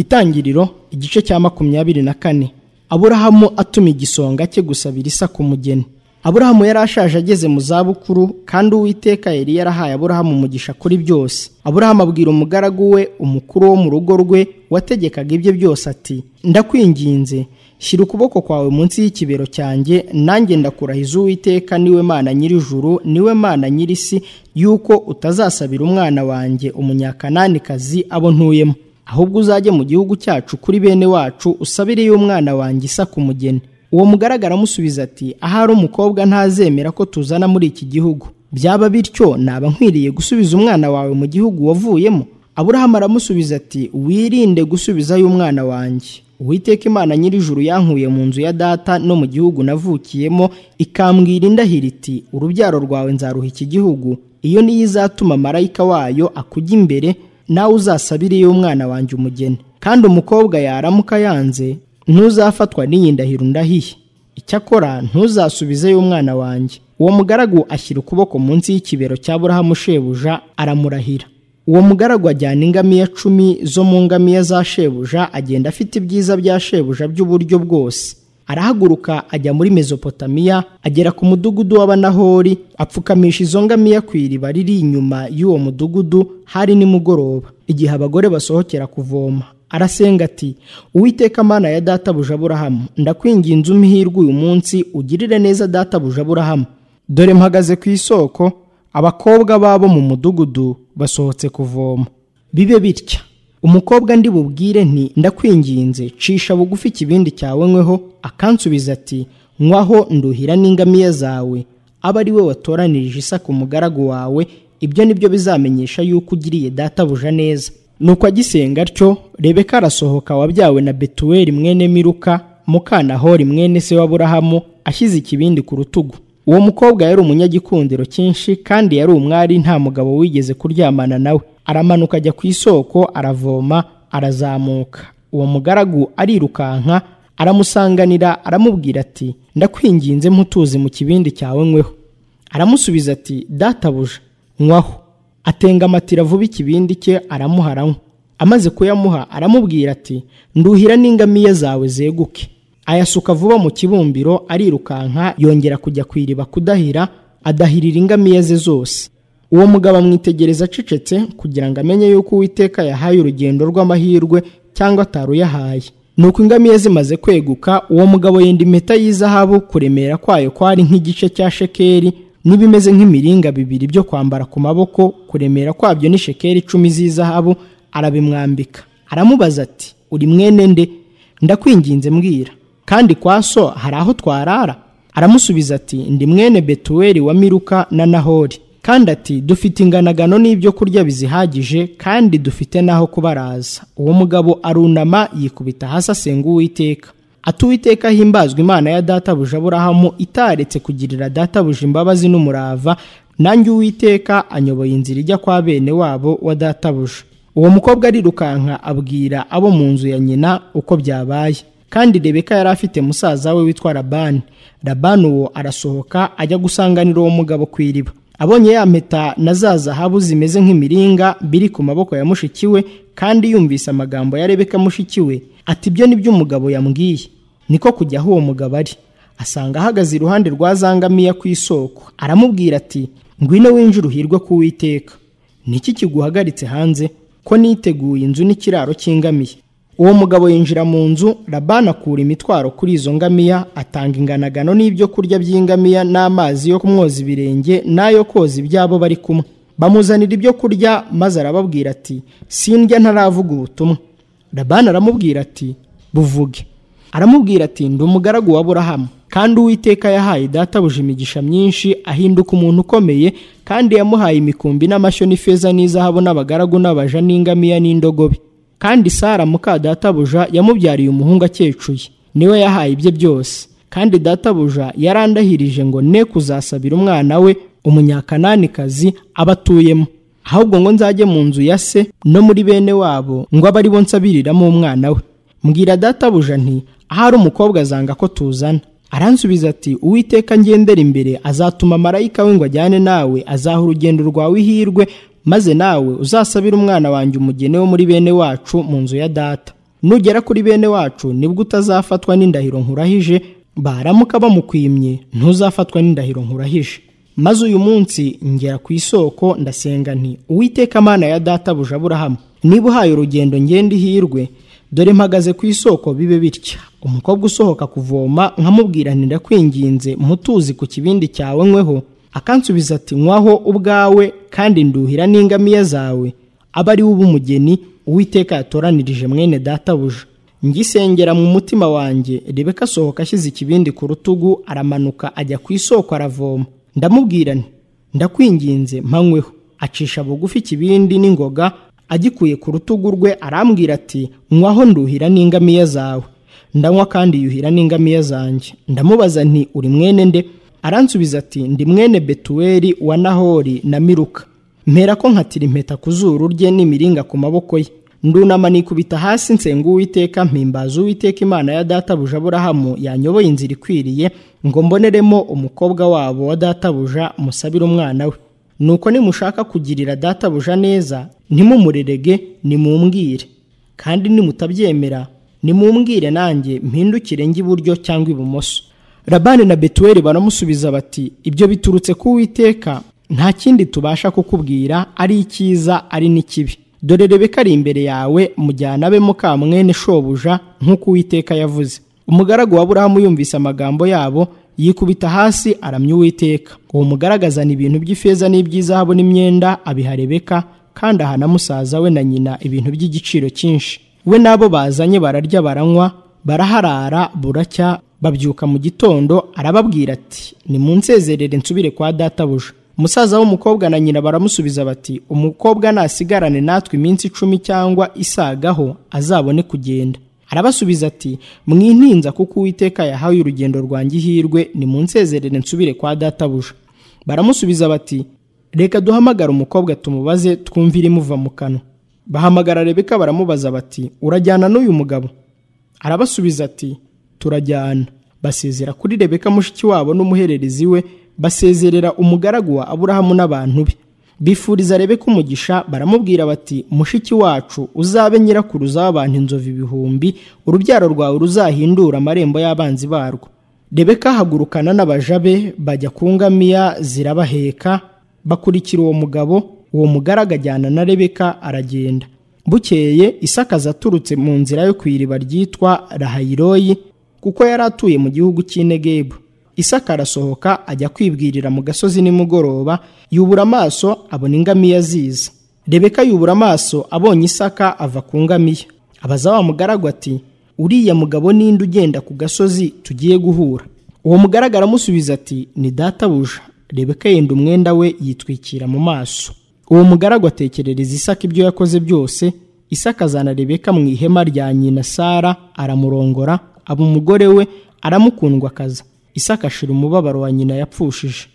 Itangiriro igice cya makumyabiri na kane Aburahamu atuma igisonga cye gusabira Isaka umugeni. Aburahamu yari ashaje ageze mu zabukuru kandi Uwiteka yari yarahaye Aburahamu umugisha kuri byose. Aburahamu abwira umugaragu we umukuru wo mu rugo rwe wategekaga ibye byose ati ndakwinginze shyira ukuboko kwawe munsi y'ikibero cyanjye nanjye ndakurahiza Uwiteka niwe mana nyir'ijuru niwe mana nyir'isi yuko utazasabira umwana wanjye umunyakananikazi abo ntuyemo ahubwo uzajye mu gihugu cyacu kuri bene wacu usabiriye umwana wanjye isa ku mugeni uwo mugaragara amusubiza ati ahari umukobwa ntazemera ko tuzana muri iki gihugu byaba bityo naba nkwiriye gusubiza umwana wawe mu gihugu wavuyemo aburahamu aramusubiza ati wirinde gusubizayo umwana wanjye uwiteka imana nyir'ijuru yankuye mu nzu ya data no mu gihugu navukiyemo ikambwira indahiro iti urubyaro rwawe nzaruha iki gihugu iyo niyo izatuma marayika wayo akujya imbere nawe uzasabiriye umwana wanjye umugeni kandi umukobwa yaramuka yanze ntuzafatwa n'iyi ndahiro ndahiye icyakora ntuzasubizeyo umwana wanjye uwo mugaragu ashyira ukuboko munsi y'ikibero cya burahamu shebuja aramurahira uwo mugaragu ajyana ingamiya cumi zo mu ngamiya za shebuja agenda afite ibyiza bya shebuja by'uburyo bwose arahaguruka ajya muri mezopotamiya agera ku mudugudu w'abanahori apfukamisha izo ngamiya ku iriba riri inyuma y'uwo mudugudu hari nimugoroba igihe abagore basohokera kuvoma arasenga ati uwiteka mana ya databuja aburahamu ndakwinginze umihirwe uyu munsi ugirire neza databuja aburahamu dore mpagaze ku isoko abakobwa babo mu mudugudu basohotse kuvoma bibe bitya umukobwa ndi bubwire nti ndakwinginze cisha bugufi ikibindi cyawe nkweho akansubiza ati nkwaho nduhira n'ingamiya zawe aba ari we watoranirije isa ku mugaragu wawe ibyo ni byo bizamenyesha yuko ugiriye databuja neza nuko agisenga atyo rebeka arasohoka wabyawe na betuweli mwene miruka mukanahori mwene se w'aburahamu ashyize ikibindi ku rutugu uwo mukobwa yari umunyagikundiro cyinshi kandi yari umwari nta mugabo wigeze kuryamana nawe aramanuka ajya ku isoko aravoma arazamuka uwo mugaragu arirukanka aramusanganira aramubwira ati ndakwinginze mutuzi mu kibindi cyawe nkweho aramusubiza ati databuja nkwaho atengamatira vuba ikibindi cye aramuha aranywa amaze kuyamuha aramubwira ati nduhira n'ingamiya zawe zeguke ayasuka vuba mu kibumbiro arirukanka yongera kujya ku iriba kudahira adahirira ingamiya ze zose uwo mugabo amwitegereza acecetse kugira ngo amenye yuko uwiteka yahaye urugendo rw'amahirwe cyangwa ataruyahaye nuko ingamiya zimaze kweguka uwo mugabo yenda impeta y'izahabu kuremera kwayo kwari nk'igice cya shekeri n'ibimeze nk'imiringa bibiri byo kwambara ku maboko kuremera kwabyo ni shekeri icumi z'izahabu arabimwambika aramubaza ati uri mwene nde ndakwinginze mbwira kandi kwa so hari aho twarara aramusubiza ati ndi mwene betuweli wa miruka na nahori kandi ati dufite inganagano n'ibyo kurya bizihagije kandi dufite n'aho kubaraza uwo mugabo arunama yikubita hasi asenga uwiteka atuwiteka himbazwa imana ya databuja aburahamu itaretse kugirira databuja imbabazi n'umurava nanjye uwiteka anyoboye inzira ijya kwa bene wabo wa databuja uwo mukobwa arirukanka abwira abo mu nzu ya nyina uko byabaye kandi rebeka yari afite musaza we witwa rabani rabani uwo arasohoka ajya gusanganira uwo mugabo ku iriba abonye ya mpeta na za zahabu zimeze nk'imiringa biri ku maboko ya mushiki we kandi yumvise amagambo ya rebeka mushiki we ati ibyo ni byo umugabo yambwiye niko kujya aho uwo mugabo ari asanga ahagaze iruhande rwa zangamiya ku isoko aramubwira ati ngwino winjire uhirwe ku witeka niki kiguhagaritse hanze ko niteguye inzu n'ikiraro cy'ingamiya uwo mugabo yinjira mu nzu rabana akura imitwaro kuri izo ngamiya atanga inganagano n'ibyo kurya by'ingamiya n'amazi yo kumwoza ibirenge n'ayo koza ibyabo bari kumwe bamuzanira ibyo kurya maze arababwira ati sindya ntaravuga ubutumwa rabana aramubwira ati buvuge aramubwira ati ndi umugaragu wa burahamu kandi uwiteka yahaye databuja imigisha myinshi ahinduka umuntu ukomeye kandi yamuhaye imikumbi n'amashyo n'ifeza n'izahabu n'abagaragu n'abaja n'ingamiya n'indogobe kandi sara muka databuja yamubyariye umuhungu akecuye niwe yahaye ibye byose kandi databuja yarandahirije ngo ne kuzasabira umwana we umunyakananikazi aba atuyemo ahubwo ngo nzajye mu nzu ya se no muri bene wabo ngo abe aribo nsabiriramo umwana we mbwira databuja nti ahari umukobwa azanga ko tuzana aransubiza ati uwiteka ngendera imbere azatuma marayika we ngo ajyane nawe azaha urugendo rwawe ihirwe maze nawe uzasabire umwana wanjye umugeni wo muri bene wacu mu nzu ya data nugera kuri bene wacu nibwo utazafatwa n'indahiro nkurahije baramuka bamukwimye ntuzafatwa n'indahiro nkurahije maze uyu munsi ngera ku isoko ndasenga nti uwiteka amana ya databuja aburahamu niba uhaye urugendo ngende ihirwe dore mpagaze ku isoko bibe bitya umukobwa usohoka kuvoma nkamubwira nti ndakwinginze mutuzi ku kibindi cyawe nkweho akansubiza ati nkwaho ubwawe kandi nduhira n'ingamiya zawe aba ari umugeni uwiteka yatoranirije mwene databuja ngisengera mu mutima wanjye rebeka asohoka ashyize ikibindi ku rutugu aramanuka ajya ku isoko aravoma ndamubwira nti ndakwinginze mpanyweho acisha bugufi ikibindi n'ingoga agikuye ku rutugu rwe arambwira ati nkwaho nduhira n'ingamiya zawe ndanywa kandi yuhira n'ingamiya zanjye ndamubaza nti uri mwene nde aransubiza ati ndi mwene betuweli wa nahori na miruka mpera ko nkatira impeta ku zuru rye n'imiringa ku maboko ye ndunama nikubita hasi nsenga uwiteka mpimbaza uwiteka imana ya databuja aburahamu yanyoboye inzira ikwiriye ngo mboneremo umukobwa wabo wa databuja musabire umwana we nuko nimushaka kugirira databuja neza ntimumurerege nimumbwire kandi nimutabyemera nimumbwire nanjye mpindukire njye iburyo cyangwa ibumoso rabani na betuweli baramusubiza bati ibyo biturutse ku uwiteka nta kindi tubasha kukubwira ari icyiza ari n'ikibi dore rebeka ari imbere yawe mujyana abe mukamwene shobuja nk'uko uwiteka yavuze umugaragu wa burahamu yumvise amagambo yabo yikubita hasi aramya uwiteka uwo mugaragazana ibintu by'ifeza n'iby'izahabu n'imyenda abiha rebeka kandi aha na musaza we na nyina ibintu by'igiciro cyinshi we n'abo bazanye bararya baranywa baraharara buracya babyuka mu gitondo arababwira ati nimunsezerere nsubire kwa databuja umusaza w'umukobwa na nyina baramusubiza bati umukobwa nasigarane natwe iminsi icumi cyangwa isagaho azabone kugenda arabasubiza ati mwintinza kuko uwiteka yahawe urugendo rwanjye ihirwe ni mu nsezerere nsubire kwa databuja baramusubiza bati reka duhamagare umukobwa tumubaze twumve irimuva mu kanwa bahamagara rebeka baramubaza bati urajyana n'uyu mugabo arabasubiza ati turajyana basezera kuri rebeka mushiki wabo n'umuhererezi we basezerera umugaragu wa aburahamu n'abantu be bifuriza rebe ko umugisha baramubwira bati mushiki wacu uzabe nyirakuruza w'abantu inzovu ibihumbi urubyaro rwawe ruzahindura amarembo y'abanzi barwo rebeka ahagurukana n'abaja be bajya ku ngamiya zirabaheka bakurikira uwo mugabo uwo mugaragu ajyana na rebeka aragenda bukeye isakaza aturutse mu nzira yo ku iriba ryitwa rahayiroyi kuko yari atuye mu gihugu cy'inegebu isaka arasohoka ajya kwibwirira mu gasozi nimugoroba yubura amaso abona ingamiya ziza rebeka yubura amaso abonye isaka ava ku ngamiya abaza wa mugaragu ati uriya mugabo ninde ugenda ku gasozi tugiye guhura uwo mugaragu aramusubiza ati ni databuja rebeka yenda umwenda we yitwikira mu maso uwo mugaragu atekerereza isaka ibyo yakoze byose isaka azana rebeka mu ihema rya nyina sara aramurongora aba umugore we aramukundwa akaza isaka ashira umubabaro wa nyina yapfushije